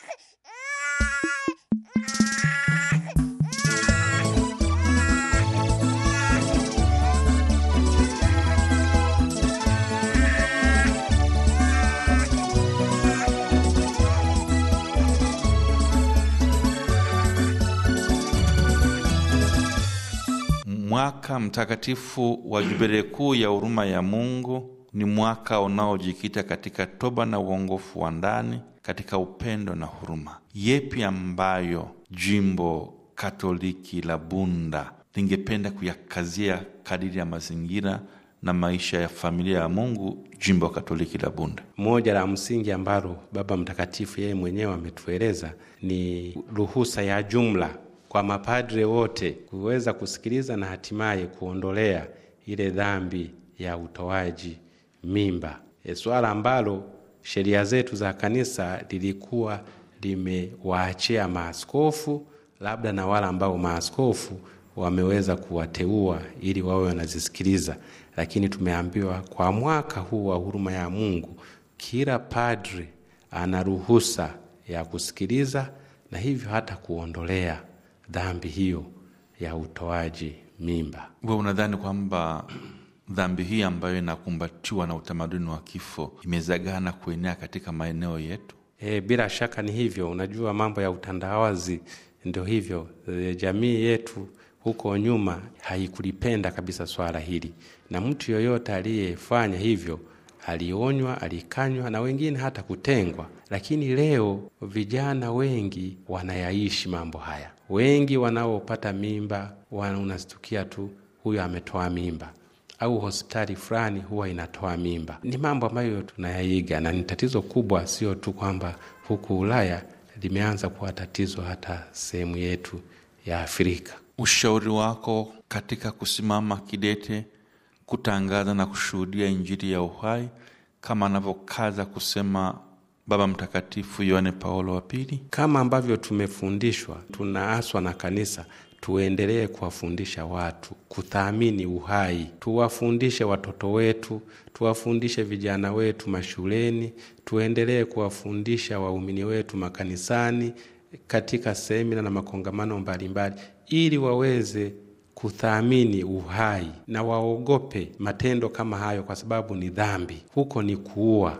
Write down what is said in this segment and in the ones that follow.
Mwaka mtakatifu wa Jubilee kuu ya huruma ya Mungu ni mwaka unaojikita katika toba na uongofu wa ndani, katika upendo na huruma. Yepi ambayo jimbo Katoliki la Bunda lingependa kuyakazia kadiri ya mazingira na maisha ya familia ya Mungu jimbo Katoliki la Bunda? Moja la msingi ambalo Baba Mtakatifu yeye mwenyewe ametueleza ni ruhusa ya jumla kwa mapadre wote kuweza kusikiliza na hatimaye kuondolea ile dhambi ya utoaji mimba, e, swala ambalo sheria zetu za kanisa lilikuwa limewaachia maaskofu, labda na wale ambao maaskofu wameweza kuwateua ili wawe wanazisikiliza, lakini tumeambiwa kwa mwaka huu wa huruma ya Mungu kila padre ana ruhusa ya kusikiliza na hivyo hata kuondolea dhambi hiyo ya utoaji mimba. We unadhani kwamba dhambi hii ambayo inakumbatiwa na utamaduni wa kifo imezagaa na kuenea katika maeneo yetu? E, bila shaka ni hivyo. Unajua mambo ya utandawazi ndio hivyo. E, jamii yetu huko nyuma haikulipenda kabisa swala hili, na mtu yoyote aliyefanya hivyo alionywa, alikanywa na wengine hata kutengwa. Lakini leo vijana wengi wanayaishi mambo haya. Wengi wanaopata mimba unastukia tu huyo ametoa mimba au hospitali fulani huwa inatoa mimba. Ni mambo ambayo tunayaiga, na ni tatizo kubwa, sio tu kwamba huku Ulaya, limeanza kuwa tatizo hata sehemu yetu ya Afrika. Ushauri wako katika kusimama kidete kutangaza na kushuhudia Injili ya uhai kama anavyokaza kusema Baba Mtakatifu Yohane Paulo wa Pili, kama ambavyo tumefundishwa, tunaaswa na kanisa tuendelee kuwafundisha watu kuthamini uhai, tuwafundishe watoto wetu, tuwafundishe vijana wetu mashuleni, tuendelee kuwafundisha waumini wetu makanisani, katika semina na makongamano mbalimbali, ili waweze kuthamini uhai na waogope matendo kama hayo, kwa sababu ni dhambi. Huko ni kuua.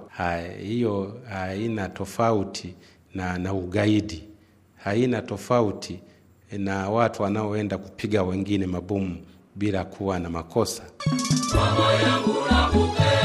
Hiyo haina tofauti na, na ugaidi, haina tofauti na watu wanaoenda kupiga wengine mabomu bila kuwa na makosa. Mama yangu nakupenda.